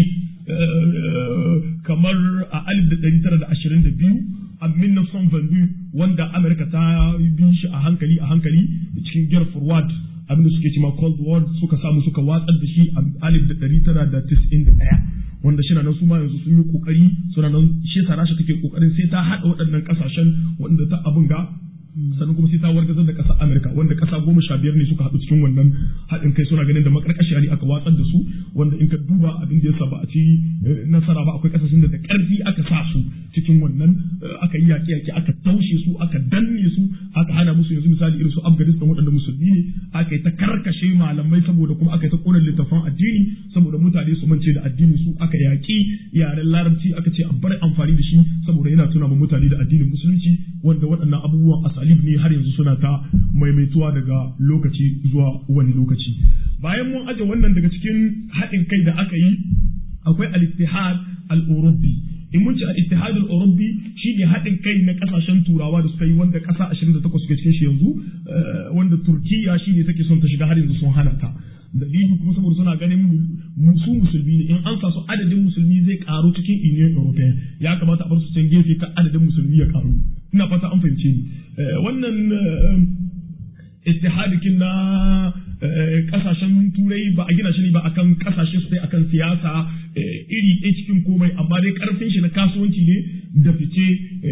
S3: kamar a alif da ɗari tara da ashirin da biyu a minneson vandu wanda amurka ta bi shi a hankali a hankali cikin gyar forward abinda suke cima cold war suka samu suka watsar da shi a alif da ɗari tara da tis'in da ɗaya wanda shi nan su ma yanzu sun yi kokari suna nan shi yasa rasha take kokarin sai ta haɗa waɗannan ƙasashen wanda ta abin ga sannan kuma sai ta wargazar da ƙasar Amerika wanda ƙasa goma sha biyar ne suka haɗu cikin wannan haɗin kai suna ganin da makarƙashi ne aka watsar da su wanda in ka duba abin da yasa ba a ci nasara ba akwai ƙasashen da da ƙarfi aka sa su cikin wannan aka yi yaƙe yaƙe aka taushe su aka danne su aka hana musu yanzu misali irin su Afghanistan waɗanda musulmi ne aka yi ta karkashe malamai saboda kuma aka yi ta ƙona littafan addini saboda mutane su mance da addinin su aka yaƙi yaren larabci aka ce a bar amfani da shi saboda yana tuna ma mutane da addinin musulunci wanda waɗannan abubuwan asalib ne har yanzu suna ta maimaituwa daga lokaci zuwa wani lokaci bayan mun aje wannan daga cikin haɗin kai da aka yi akwai al-ittihad al-urubbi in mun ci al-ittihad al-urubbi shine haɗin kai na ƙasashen turawa da suka yi wanda ƙasa 28 suke cikin shi yanzu wanda turkiya shine take son ta shiga har yanzu sun hana ta dalili kuma saboda suna ganin su musulmi ne in an sa su adadin musulmi zai karu cikin union european ya kamata a bar su can gefe kan adadin musulmi ya karu ina fata an fahimce ni wannan ittihadikin na kasashen turai ba a gina shi ne ba akan kasashe su akan siyasa iri ɗaya cikin komai amma dai karfin shi na kasuwanci ne da fice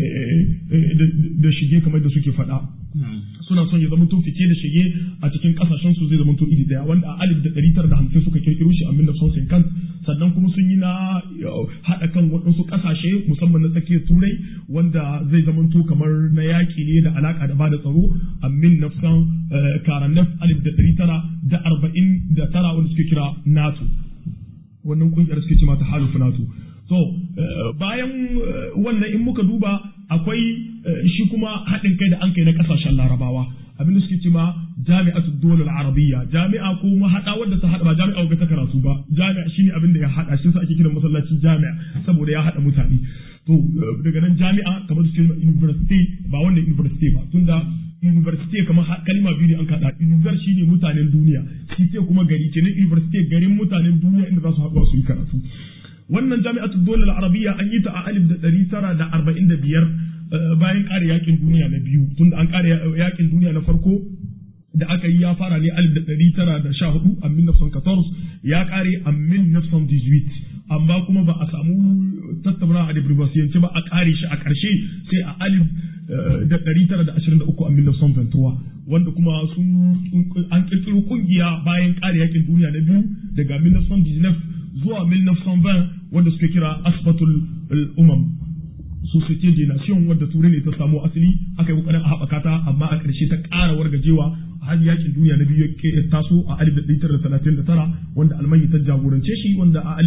S3: da shige kamar da suke faɗa suna son ya zama to fice da shige a cikin kasashen su zai zama to iri daya wanda a alif da ɗari tara da hamsin suka kirkiro shi a minna son kan sannan kuma sun yi na haɗa kan waɗansu ƙasashe musamman na tsakiyar turai wanda zai zama to kamar na yaƙi ne da alaƙa da bada tsaro a min nafsan karanef alif da ɗari tara da arba'in da tara wanda suke kira nato wannan ƙungiyar suke ce mata halufu nato to bayan wannan in muka duba akwai shi kuma haɗin kai da an kai na ƙasashen larabawa abin da suke ce ma jami'atu dole arabiyya jami'a ko haɗa wadda ta haɗa ba jami'a ga ta karatu ba jami'a shine abin da ya haɗa shi sa ake kiran masallaci jami'a saboda ya haɗa mutane to daga nan jami'a kamar su ce university ba wanda university ba tunda university kamar kalma biyu ne an kaɗa university shine mutanen duniya city kuma gari kenan university garin mutanen duniya inda za su haɗu su yi karatu wannan jami'atu dole arabiyya an yi ta a alif da ɗari tara da arba'in da biyar bayan ƙare yakin duniya na biyu tunda an ƙare yakin duniya na farko da aka yi ya fara ne alif da ɗari tara da sha hudu a min nafsan ya ƙare a min nafsan amma kuma ba a samu tattauna a diplomasiyanci ba a ƙare shi a ƙarshe sai a alif da ɗari tara da ashirin da uku a min nafsan wanda kuma sun an ƙirƙiro ƙungiya bayan ƙare yakin duniya na biyu daga min nafsan zuwa 1920 wanda suke kira asbatul umam société des nations wadda turai ne ta samo asali aka yi kokarin a haɓaka ta amma a ƙarshe ta ƙara wargajewa har yakin duniya na biyu ya taso a 1939 wanda almanya ta jagorance shi wanda a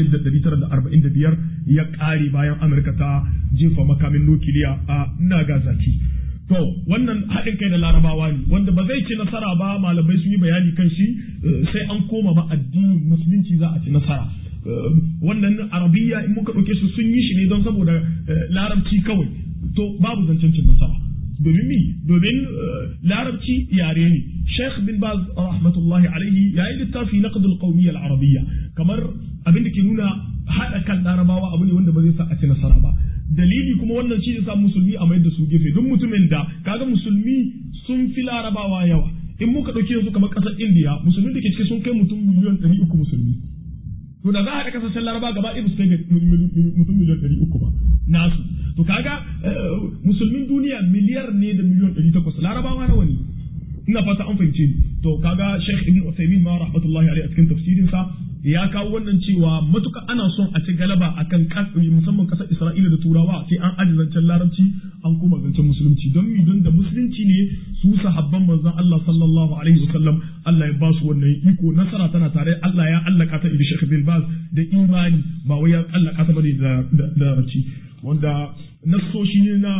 S3: 1945 ya ƙare bayan amurka ta jefa makamin nukiliya a nagasaki to wannan haɗin kai da larabawa ne wanda ba zai ci nasara ba malamai sun yi bayani kan shi sai an koma ba addinin musulunci za a ci nasara wannan arabiya in muka ɗauke su sun yi shi ne don saboda larabci kawai to babu zancen cin nasara domin mi domin larabci yare ne sheikh bin baz rahmatullahi alaihi ya yi littafi na qadul qawmiyya al-arabiyya kamar abin da ke nuna haɗa kan larabawa abu ne wanda ba zai sa a ci nasara ba dalili kuma wannan shi yasa musulmi a mayar da su gefe don mutumin da kaga musulmi sun fi larabawa yawa in muka ɗauki yanzu kamar ƙasar indiya musulmi da ke ciki sun kai mutum miliyan ɗari uku musulmi to da za a haɗa kasashen laraba gaba ɗaya su kai mutum miliyan ɗari uku ba nasu to kaga musulmin duniya miliyar ne da miliyan ɗari takwas larabawa nawa ne ina fata an fahimce ni to kaga Sheikh Ibn Uthaymeen ma rahmatullahi alaihi a cikin tafsirin sa ya kawo wannan cewa matuka ana son a ci galaba akan musamman kasar Isra'ila da Turawa sai an aji zancen larabci an kuma zancen musulunci don mi don da musulunci ne su sahabban manzon Allah sallallahu alaihi wasallam Allah ya ba su wannan iko nasara tana tare Allah ya allaka ta da Sheikh Bin Baz da imani ba wai ya allaka ta bane da larabci wanda nassoshi ne na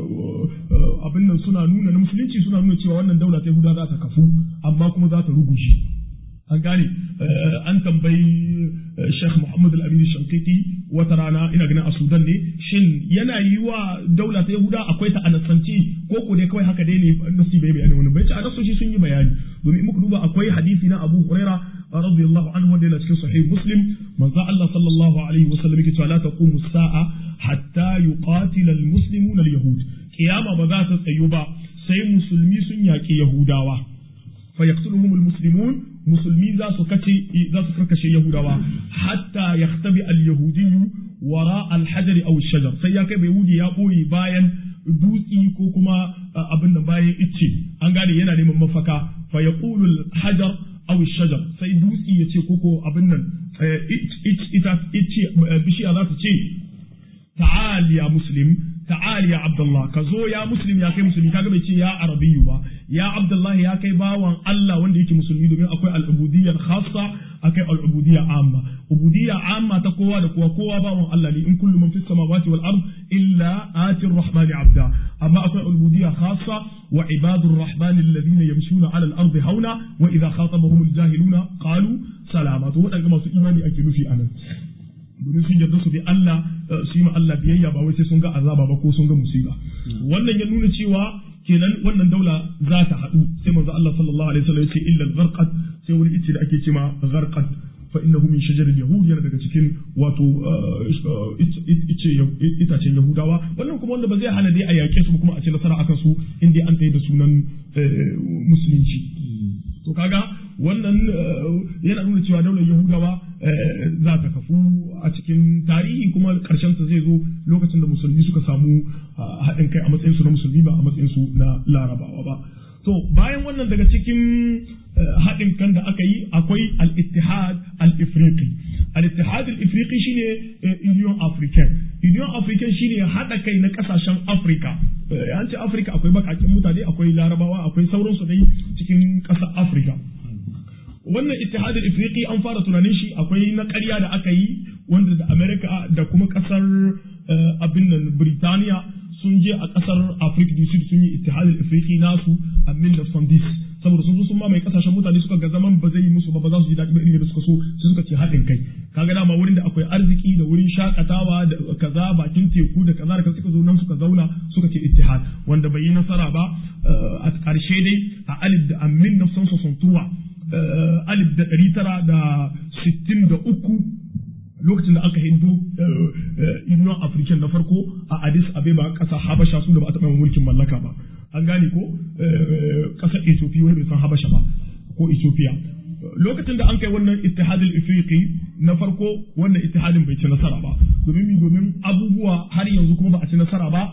S3: abin nan suna nuna na musulunci suna nuna cewa wannan daula ta Yahuda za ta kafu amma kuma za ta rugushe an gane an tambayi Sheikh Muhammad Al-Amin Shankiti wata rana ina ganin a Sudan ne shin yana yi wa daula ta Yahuda akwai ta anasanci ko ko dai kawai haka dai ne nasi bai bayani wani bai ce a nasoshi sun yi bayani domin muka duba akwai hadisi na Abu Huraira radiyallahu anhu wanda yana cikin sahih Muslim manzo Allah sallallahu alaihi wasallam yake cewa la taqumu as-sa'a hatta yuqatila al-muslimuna al-yahud kiyama ba za ta tsayu ba sai musulmi sun yaƙi yahudawa fa yaqtuluhum al-muslimun musulmi za su kace za su karkashe yahudawa hatta yaktabi al-yahudiyyu wara al-hajar aw shajar sai ya kai bai yahudi ya boye bayan dutsi ko kuma abin da bayan icce an gane yana neman mafaka fa yaqulu al-hajar aw shajar sai dutsi ya ce koko abin nan ita bishiya za ta ce ta'al ya muslim ta'al ya abdullah ka zo ya muslim ya kai musulmi kaga bai ce ya arabiyyu ba ya abdullah ya kai bawan Allah wanda yake musulmi domin akwai al-ubudiyyah khassa akai al-ubudiyyah amma ubudiyya amma ta kowa da kowa kowa bawan Allah ne in kullu man fis samawati wal ard illa ati ar-rahmani abda amma akwai al-ubudiyyah khassa wa ibadur rahmani alladhina yamshuna ala al-ard hauna wa idha khatabahum al-jahiluna qalu salama to wadanda masu imani ake nufi anan domin sun yarda su bi Allah su yi ma Allah biyayya ba wai sai sun ga azaba ba ko sun ga musiba wannan ya nuna cewa kenan wannan daula za ta haɗu sai manzo Allah sallallahu alaihi wasallam ya ce illa al-gharqat sai wani ice da ake cewa gharqat fa innahu min shajar al-yahud yana daga cikin wato ice itacen yahudawa wannan kuma wanda ba zai hana dai a yaƙe su kuma a ce nasara akan su in dai an tayi da sunan musulunci to kaga wannan yana nuna cewa daular yahudawa za ta kafu a cikin tarihi kuma karshen ta zai zo lokacin da musulmi suka samu haɗin kai a matsayin su na musulmi ba a matsayin su na larabawa ba to bayan wannan daga cikin haɗin kan da aka yi akwai al-ittihad al-ifriqi al-ittihad al-ifriqi shine union african union african shine haɗa kai na ƙasashen africa an ce africa akwai bakakin mutane akwai larabawa akwai sauransu dai cikin ƙasar africa wannan ittihadul ifriqi an fara tunanin shi akwai na ƙarya da aka yi wanda da America da kuma ƙasar abin nan Birtaniya sun je a ƙasar Africa du Sud sun yi ittihadul ifriqi nasu a 1910 saboda sun zo sun mamaye kasashen mutane suka ga zaman ba zai yi musu ba ba za su ji daɗi ba irin da suka so sai suka ce haɗin kai kaga dama wurin da akwai arziki da wurin shakatawa da kaza bakin teku da kaza da kaza suka zo nan suka zauna suka ce ittihad wanda bai yi nasara ba a ƙarshe dai a alif da amin na son sosantuwa alif da ɗari tara da sittin da uku lokacin da aka hindu union african na farko a addis abeba ƙasa habasha su da ba a taɓa mulkin mallaka ba an gane ko ƙasar ethiopia wani bai san habasha ba ko ethiopia lokacin da an kai wannan ittihadul ifriqi na farko wannan ittihadin bai ci nasara ba domin mi domin abubuwa har yanzu kuma ba a ci nasara ba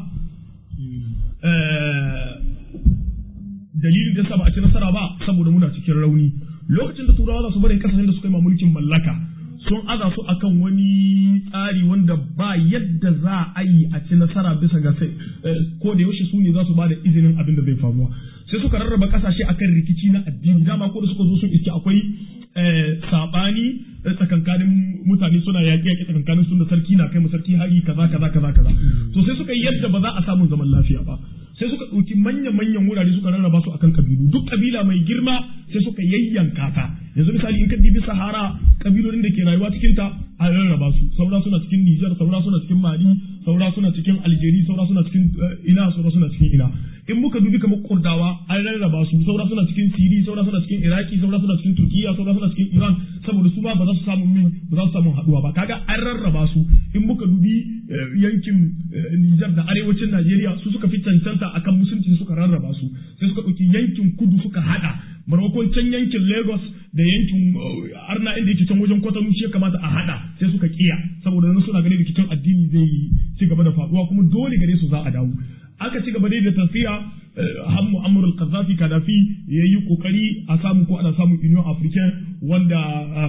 S3: dalilin da yasa ba a ci nasara ba saboda muna cikin rauni lokacin da turawa za su bari kasashen da suka yi ma mulkin mallaka sun aza su akan wani tsari wanda ba yadda za a yi a ci nasara bisa ga sai ko da yaushe su ne za su ba da izinin abin da zai faruwa sai suka rarraba kasashe akan rikici na addini dama ko da suka zo sun iske akwai sabani tsakankanin mutane suna yaƙi yaƙi tsakankanin sun da sarki na kai mu sarki hari kaza kaza kaza kaza to sai suka yi yadda ba za a samu zaman lafiya ba sai suka ɗauki manyan-manyan wurare suka rarraba su akan kabilu duk kabila mai girma sai suka yayyanka ta yanzu misali in ka dibi sahara kabilolin da ke rayuwa cikin ta an rarraba su saura suna cikin Nijar saura suna cikin Mali saura suna cikin Algeria saura suna cikin ina saura suna cikin ina in muka dubi kamar Kurdawa an rarraba su saura suna cikin Siri saura suna cikin Iraki saura suna cikin Turkiya saura suna cikin Iran saboda su ba ba za su samu min ba za su samu haduwa ba kaga an rarraba su in muka dubi yankin Nijar da arewacin Najeriya su suka fi cancanta akan musulunci suka rarraba su sai suka ɗauki yankin kudu suka haɗa maimakon can yankin Lagos da yankin Arna inda yake can wajen Kwatano shi ya kamata a haɗa sai suka kiya saboda nan suna ganin rikicin addini zai ci gaba da faɗuwa kuma dole gare su za a dawo aka ci gaba dai da tafiya har Muammar al-Qaddafi Gaddafi ya yi kokari a samu ko ana samun Union Africaine wanda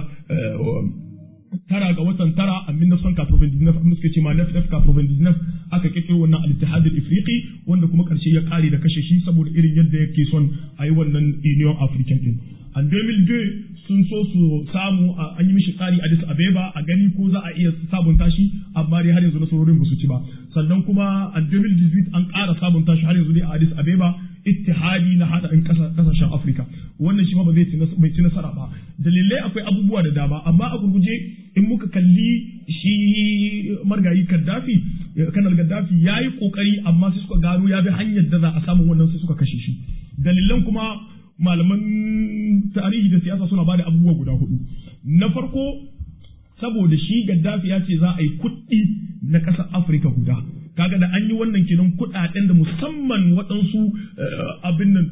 S3: tara ga watan tara a 1999 abin da suke ce ma NFF 99 aka kike wannan al-Ittihad al-Ifriqi wanda kuma karshe ya kare da kashe shi saboda irin yadda yake son a yi wannan Union African din a 2002 sun so su samu an yi mishi tsari Addis Abeba a gani ko za a iya sabunta shi amma dai har yanzu nasarorin ba su ci ba sannan kuma a 2018 an ƙara sabunta shi har yanzu dai a Addis Abeba ittihadi na hada in kasashen Afirka wannan shi ma ba zai ci nasara ba dalilai akwai abubuwa da dama amma a gurguje in muka kalli shi margayi Gaddafi kanal Gaddafi ya yi kokari amma sai suka gano ya bi hanyar da za a samu wannan sai suka kashe shi dalilan kuma malaman tarihi da siyasa suna bada abubuwa guda hudu na farko saboda shi Gaddafi ya ce za a yi kuɗi na ƙasar Afirka guda kaga da an yi wannan kenan kuɗaɗen da musamman waɗansu abin nan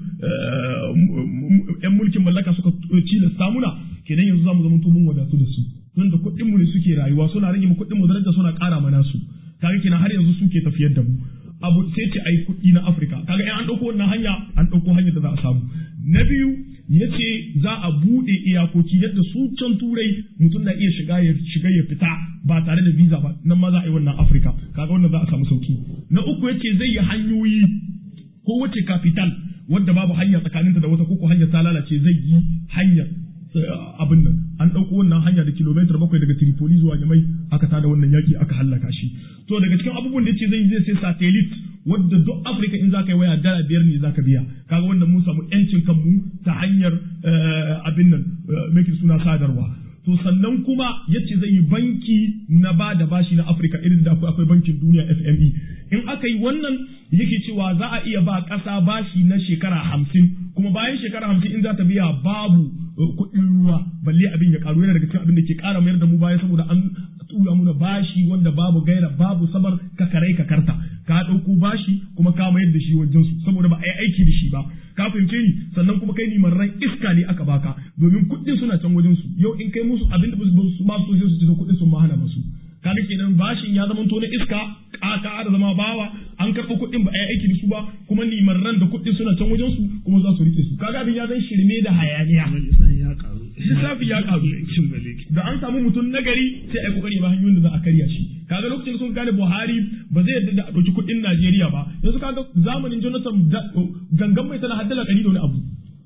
S3: ‘yan mulkin mallaka suka cilasta muna kenan yanzu za mu zama mun wadatu da su tun da kuɗin mu ne suke rayuwa suna rage mu kuɗin mu daraja suna ƙara mana su kaga kenan har yanzu suke tafiyar da mu abu sai ce ai kuɗi na Afirka kaga in an ɗauko wannan hanya an ɗauko hanyar da za a samu na biyu ya ce za a buɗe iyakoki yadda su can turai mutum na iya shiga ya shiga ya fita ba tare da visa ba nan ma za a yi wannan Afirka kaga wannan za a samu sauki na uku ya ce zai yi hanyoyi ko wace capital wadda babu hanya tsakaninta da wata koko hanya ta lalace zai yi hanyar abin nan an ɗauko wannan hanya da kilomitar bakwai daga Tripoli zuwa Yamai aka tada wannan yaki aka hallaka shi to daga cikin abubuwan da yace zai zai sai satellite wadda duk Afirka in zaka yi waya dala biyar ne zaka biya kaga wannan mun samu yancin kanmu ta hanyar abin nan make suna sadarwa to sannan kuma yace zai yi banki na ba da bashi na Afirka irin da akwai bankin duniya FME in aka yi wannan yake cewa za a iya ba ƙasa bashi na shekara hamsin kuma bayan shekara hamsin in za ta biya babu kuɗin ruwa balle abin ya karu yana daga cikin abin da ke ƙara mayar da mu baya saboda an tura muna bashi wanda babu gaira babu sabar ka karai ka karta ka ɗauko bashi kuma ka mayar da shi wajen su saboda ba a yi aiki da shi ba ka fahimce ni sannan kuma kai ni ran iska ne aka baka domin kuɗin suna can wajen su yau in kai musu abin da ba su ba su su ci kuɗin sun ma hana musu kaga kenan bashin ya zama to na iska ka da zama bawa an karɓo kuɗin ba a yi aiki da su ba kuma limarran da kuɗin suna can wajen su kuma za su rike su kaga abin ya zan shirme da hayaniya lissafi ya karu da an samu mutum nagari sai a yi kokari ba hanyoyin da za a karya shi kaga lokacin da sun gane Buhari ba zai yarda da a ɗauki kuɗin Najeriya ba yanzu kaga zamanin Jonathan gangan mai tana haddala ɗari da wani abu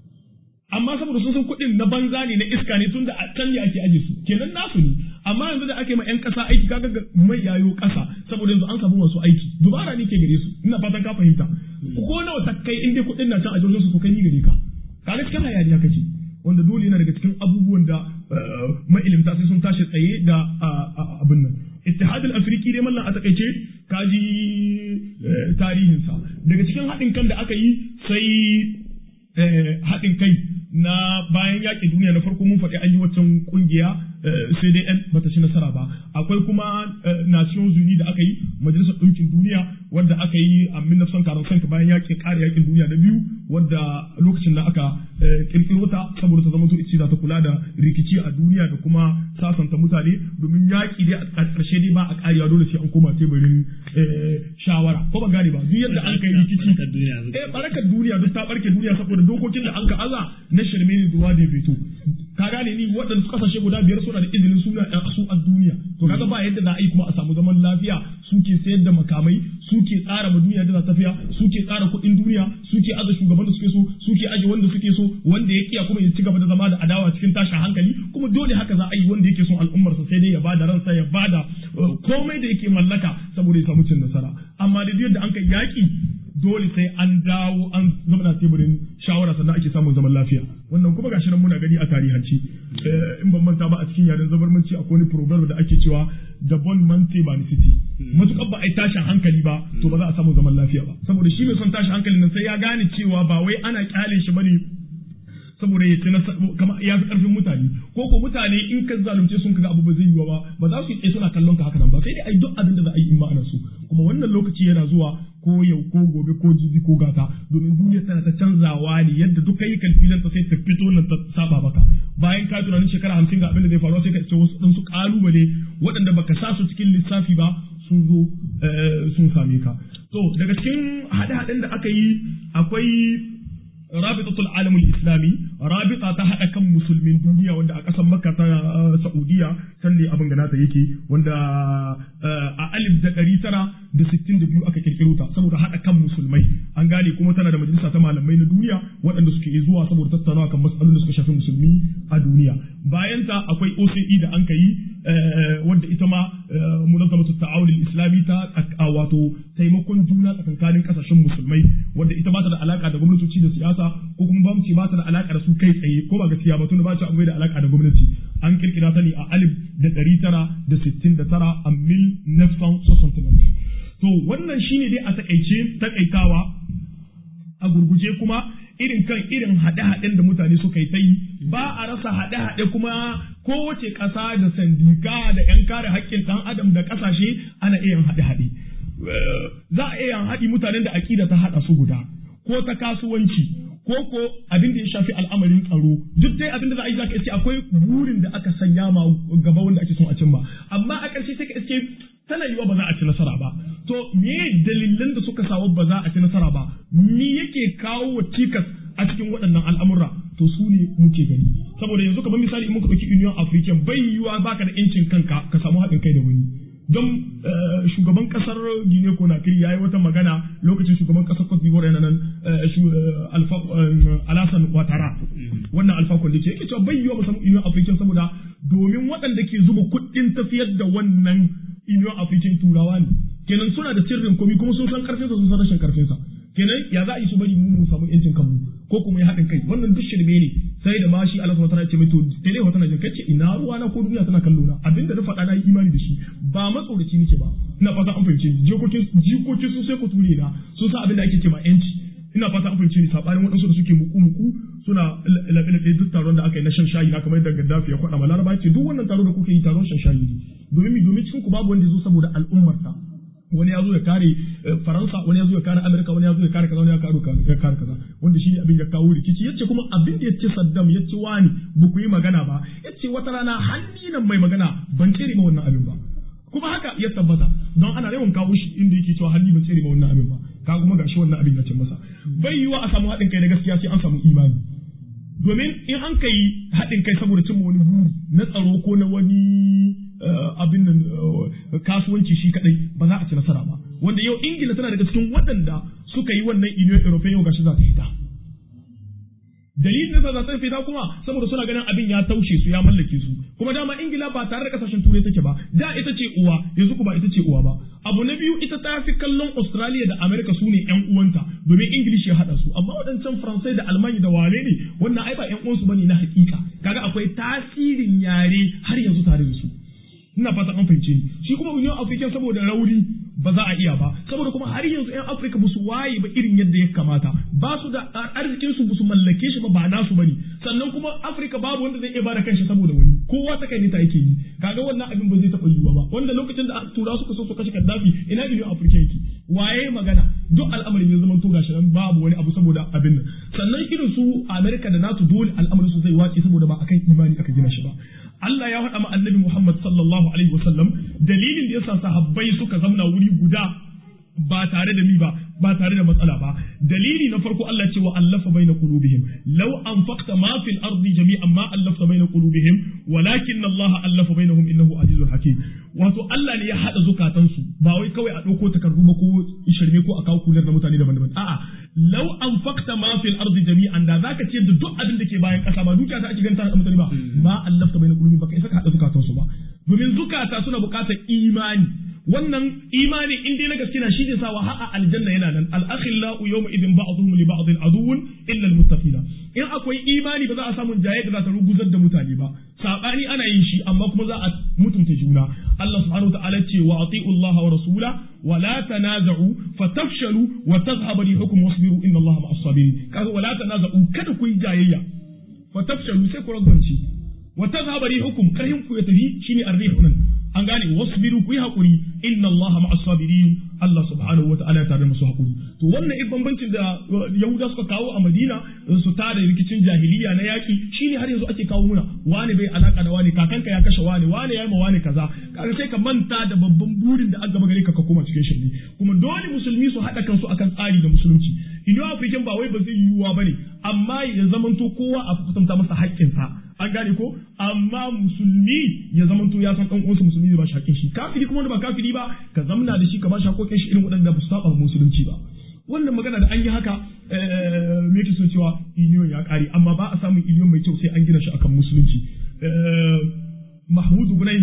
S3: amma saboda sun san kuɗin na banza ne na iska ne tun da a can ne ake aje su kenan nasu ne amma yanzu da ake ma yan ƙasa aiki kaga mai yayo ƙasa saboda yanzu an samu masu aiki dubara ne ke gare su ina fatan ka fahimta ko nawa ta kai in dai kuɗin na can a jirgin su to kai ni gare ka kaga cikin hayaniya kake wanda dole yana daga cikin abubuwan da ma'ilimta sai sun tashi tsaye da abin nan ittihad al-afriki dai mallan a takaice kaji tarihinsa daga cikin haɗin kan da aka yi sai haɗin kai na bayan yaƙi duniya na farko mun faɗi an yi waccan ƙungiya CDN bata ci nasara ba akwai kuma Nations Unies da aka yi majalisar ɗinkin duniya wadda aka yi a 1945 bayan yaƙin ƙara yaƙin duniya na biyu wadda lokacin da aka ƙirƙiro ta saboda ta zama to ita ta kula da rikici a duniya da kuma sasanta mutane domin yaƙi dai a ƙarshe dai ba a ƙarewa dole sai an koma teburin shawara ko ba gane ba duk yadda an kai rikici eh barakar duniya duk ta barke duniya saboda dokokin da an ka aza na shirme ne duwa da fito ka gane ni waɗanda kasashe guda biyar suna da izinin suna su a duniya to kaga ba yadda za a yi kuma a samu zaman lafiya suke sayar da makamai suke tsara ma duniya da tafiya suke tsara kuɗin duniya suke aza shugaban da suke so suke aje wanda suke so wanda ya kiya kuma ya ci gaba da zama da adawa cikin tashin hankali kuma dole haka za a yi wanda yake son al'ummarsa sai dai ya bada ransa ya bada komai da yake mallaka saboda ya samu cin nasara amma da yadda an kai yaki dole sai an dawo an zama na teburin shawara sannan ake samun zaman lafiya wannan kuma gashi nan muna gani a tarihanci in ban manta ba a cikin yaren zabarmanci akwai wani proverb da ake cewa da bon mante ba ni city matukar ba a yi tashin hankali ba to ba za a samu zaman lafiya ba saboda shi mai son tashin hankali nan sai ya gane cewa ba wai ana kyale shi bane saboda ya ci kama ya fi karfin mutane ko ko mutane in ka zalunce sun kaga abu ba zai yiwa ba ba za su yi suna kallon ka haka nan ba sai dai ai duk abin da za a yi in ma ana so kuma wannan lokaci yana zuwa ko yau ko gobe ko jibi ko gata domin duniya tana ta canzawa ne yadda duk kai kalfilan ta sai ta fito nan ta saba maka bayan ka tunanin shekara hamsin ga abin da zai faru sai ka ce wasu ɗansu ƙalubale waɗanda baka sa su cikin lissafi ba sun zo sun same ka to daga cikin haɗe-haɗen da aka yi akwai rabitatul alamul islami rabita ta haɗa kan musulmin duniya wanda a ƙasar makka ta saudiya can ne abin ganata yake wanda a alif da ɗari tara da sittin da biyu aka kirkiro ta saboda haɗa kan musulmai an gane kuma tana da majalisa ta malamai na duniya waɗanda suke zuwa saboda tattaunawa kan matsalolin da suka shafi musulmi a duniya bayan ta akwai OCE da an yi wanda ita ma munazzamatu ta'awun islami ta wato taimakon juna tsakankanin kasashen musulmai wanda ita ba ta da alaka da gwamnatoci da siyasa ko kuma ba mu ce ba ta da alaka da su kai tsaye ko ba gaskiya ba tunda ba ta akwai da alaka da gwamnati an kirkira ta ne a alif da ɗari tara da sittin da tara a mil nefsan to wannan shine dai a takaice takaitawa a gurguje kuma irin kan irin haɗe-haɗen da mutane suka yi ta yi ba a rasa haɗe-haɗe kuma kowace ƙasa da sandika da 'yan kare haƙƙin ɗan adam da ƙasashe ana iya yin haɗe-haɗe za a iya yin haɗi mutanen da aƙida ta haɗa su guda ko ta kasuwanci ko ko abin da ya shafi al'amarin tsaro duk dai abin da za a yi za ka iske akwai burin da aka sanya ma gaba wanda ake son a cimma amma a ƙarshe sai ka iske tana yiwa ba za a ci nasara ba to me dalilan da suka sawa ba za a ci nasara ba me yake kawo wa cikas a cikin waɗannan al'amura to su ne muke gani saboda yanzu kamar misali in muka ɗauki union african bai yiwa baka da incin kanka ka samu haɗin kai da wani don shugaban kasar Guinea Conakry ya yi wata magana lokacin shugaban kasar Cote d'Ivoire yana nan Alassane Ouattara wannan alfa kwalli ce yake cewa bai yiwa mu samu union african saboda domin waɗanda ke zuba kuɗin tafiyar da wannan union african turawa ne kenan suna da sirrin komi kuma sun san karfinsa sun san rashin karfinsa kenan ya za a yi su bari mu mu samu yancin kanmu ko kuma ya haɗin kai wannan duk shirme ne sai da ma shi Allah subhanahu wa ta'ala ce mai to tele wata najin kace ina ruwa na ko duniya tana kallo na abinda na faɗa na yi imani da shi ba matsoraci nake ba ina fata an fahimce ni jikokin jikokin su sai ku ture na sun sa abinda ake ce ma yanci ina fata an fahimce ni sabanin waɗansu da suke muku muku suna laɓe duk taron da aka yi na shan shayi na kamar yadda Gaddafi ya kwaɗa ma Laraba ce duk wannan taro da kuke yi taron shan shayi ne domin mi domin cikin ku babu wanda ya zo saboda al'ummarsa wani ya zo ya kare faransa wani ya zo ya kare amerika wani ya zo ya kare kaza wani ya kare kaza wanda shi ne abin ya kawo rikici yace kuma abin da yace saddam yace wani ba ku yi magana ba yace wata rana hanni nan mai magana ban tsere ma wannan abin ba kuma haka ya tabbata don ana yawan kawo shi inda yake cewa hanni ban tsere ma wannan abin ba ka kuma gashi wannan abin ya ce masa bai yiwa a samu haɗin kai na gaskiya sai an samu imani domin in an kai haɗin kai saboda cimma wani buri na tsaro ko na wani abin nan kasuwanci shi kadai ba za a ci nasara ba wanda yau ingila tana daga cikin waɗanda suka yi wannan union european yau gashi za ta fita dalilin da za ta fita kuma saboda suna ganin abin ya taushe su ya mallake su kuma dama ingila ba tare da kasashen turai take ba da ita ce uwa yanzu kuma ita ce uwa ba abu na biyu ita ta fi kallon australia da america su ne yan uwanta domin ingilishi ya haɗa su amma waɗancan faransai da almanya da wane ne wannan ai ba yan uwansu bane na hakika kaga akwai tasirin yare har yanzu tare da su ina fata an fahimce ni shi kuma union african saboda rauni ba za a iya ba saboda kuma har yanzu yan afirka ba su waye ba irin yadda ya kamata ba su da arzikin su ba su mallake shi ba ba nasu bane sannan kuma afirka babu wanda zai iya bada kanshi saboda wani kowa ta kai ta yake yi kaga wannan abin ba zai taɓa yiwuwa ba wanda lokacin da tura suka so su kashe kaddafi ina union african yake waye magana duk al'amarin ya zama to gashi nan babu wani abu saboda abin nan sannan irin su amerika da nasu dole al'amarin su zai wace saboda ba akan imani aka gina shi ba Allah ya faɗa ma annabi Muhammad sallallahu alaihi wasallam dalilin da yasa sahabbai suka zamna wuri guda ba tare da mi ba ba tare da matsala ba dalili na farko Allah ce wa allafa baina qulubihim law anfaqta ma fil ardi jami'an ma allafta baina qulubihim walakin Allah allafa bainahum innahu azizul hakim wato Allah ne ya hada zukatansu ba wai kawai a dauko takardu ko shirme ko a kawo kular da mutane daban-daban a'a law anfaqta ma fil ardi jami'an da zaka ce da duk abin da ke bayan kasa ba dukiya ta ake ganta da mutane ba ma allafta baina qulubihim baka isa ka hada zukatansu ba domin zukata suna bukatar imani wannan imani in dai na gaske na shi ne sawa ha'a aljanna yana nan al-akhillau yawma idin ba'dhum li ba'dhin aduwwun illa al-muttaqina in akwai imani ba za a samu jayayya da za ta ruguzar da mutane ba sabani ana yin shi amma kuma za a mutunta juna Allah subhanahu wa ta'ala ce wa ati'u Allah wa rasula wa la tanaza'u fatafshalu wa tadhhabu rihukum wasbiru inna Allah ma'as sabirin kaga wa la tanaza'u kada ku yi jayayya fa tafshalu sai ku ragwance wa tazhaba rihukum karhin ku ya tafi shine arrihu nan an gane wasbiru ku yi hakuri inna Allah ma'as sabirin Allah subhanahu wa ta'ala ya tare musu hakuri to wannan ik bambancin da Yahuda suka kawo a Madina su tada rikicin jahiliya na yaki shine har yanzu ake kawo muna wani bai alaka da wani kakanka ya kashe wani wani ya yi ma wani kaza kaga sai ka manta da babban burin da aka gaba gare ka ka koma cikin shirme kuma dole musulmi su haɗa kansu akan tsari da musulunci Indo African ba wai ba zai yiwuwa bane amma ya zamanto kowa a kusanta masa haƙƙinsa an gane ko amma musulmi ya zamanto ya san ɗan uwansa musulmi zai ba shi haƙƙin shi kafiri kuma wanda ba kafiri ba ka zamna da shi ka ba shi haƙƙoƙin shi irin waɗanda ba su saba musulunci ba wannan magana da an yi haka me yake so cewa union ya ƙare amma ba a samun union mai kyau sai an gina shi akan musulunci Mahmud Gunay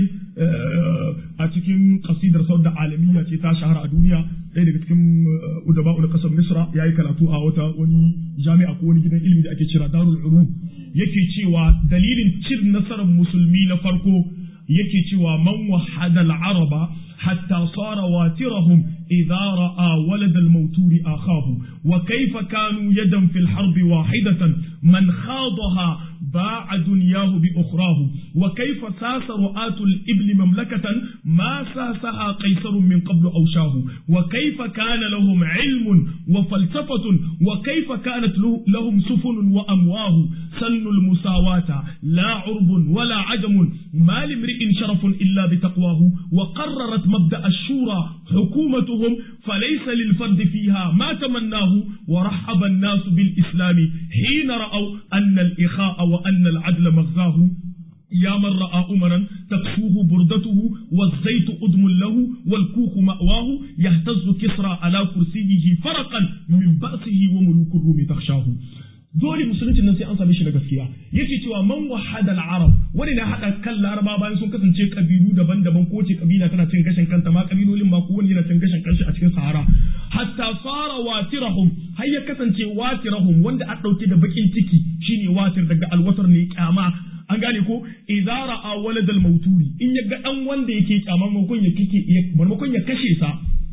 S3: a cikin kasidar da alamiya ce ta shahara a duniya ɗaya daga cikin udaba na ƙasar Misra ya yi karatu a wata wani jami'a ko wani gidan ilimi da ake cira Darul Ulum yake cewa dalilin cin nasarar musulmi na farko yake cewa man wahada al-araba hatta sara watirahum idza ra'a walad al-mawtur akhahu wa kayfa kanu yadan fil harbi wahidatan man khadaha باع دنياه بأخراه وكيف ساس رؤاة الإبل مملكة ما ساسها قيصر من قبل أوشاه وكيف كان لهم علم وفلسفة وكيف كانت لهم سفن وأمواه سن المساواة لا عرب ولا عجم ما لامرئ شرف إلا بتقواه وقررت مبدأ الشورى حكومتهم فليس للفرد فيها ما تمناه ورحب الناس بالإسلام حين رأوا أن الإخاء وأن العدل مغزاه يا من رأى أمرا تكسوه بردته والزيت أدم له والكوخ مأواه يهتز كسرى على كرسيه فرقا من بأسه وملوك الروم تخشاه dole musulunci nan sai an same shi da gaskiya yake cewa man wahada al-arab wani na hada kan laraba bayan sun kasance kabilu daban-daban ko ce kabila tana cin gashin kanta ma kabilolin ma kowanne yana cin gashin kanshi a cikin sahara hatta fara watirahum har ya kasance watirahum wanda a dauke da bakin ciki shine watir daga alwatar ne kyama an gane ko idza ra'a walad al-mawturi in ya ga dan wanda yake kyama maimakon ya kike maimakon ya kashe sa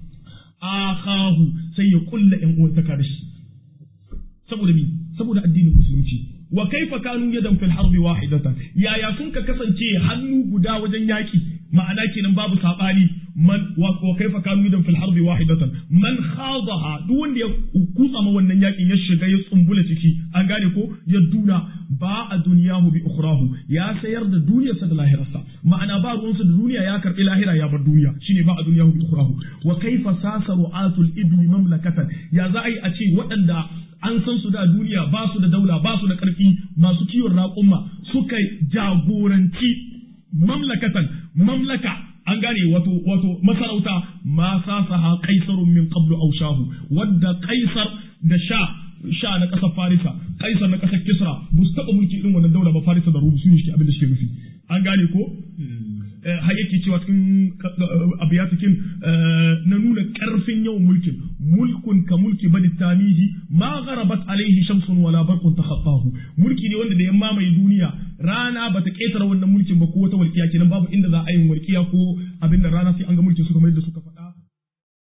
S3: akahu sai ya kulla yan uwan taka da shi saboda mi saboda addinin musulunci wa kaifa kanu yadan fil harbi wahidatan yaya sun ka kasance hannu guda wajen yaki ma'ana kenan babu sabani man wa kaifa kanu yadan fil harbi wahidatan man khadaha duk wanda ya kutsa ma wannan yakin ya shiga ya tsumbula ciki an gane ko ya duna ba a duniyahu bi ukhrahu ya sayar da duniyarsa da lahirarsa ma'ana ba ruwansa da duniya ya karbi lahira ya bar duniya shine ba a duniyahu bi ukhrahu wa kaifa sasaru atul ibni mamlakatan ya za a yi a ce waɗanda an san su da duniya ba su da daula ba su da ƙarfi masu kiwon raƙumma suka jagoranci mamlakatan mamlaka an gane wato wato masarauta ma sasaha kaisarun min qablu aw shahu wadda kaisar da sha sha na ƙasar farisa kaisar na ƙasar kisra ba su taɓa mulki irin wannan daula ba farisa da rubu su ne abin da suke nufi an gane ko har yake cewa cikin abiyatikin na nuna karfin yawan mulkin mulkun ka mulki bani tamiji ma gharabat alaihi shamsun wala barqun takhattahu mulki ne wanda da ya mamaye duniya rana bata ketara wannan mulkin ba ko wata walkiya kenan babu inda za a yi walkiya ko abin da rana sai an ga mulkin su kamar yadda suka faɗa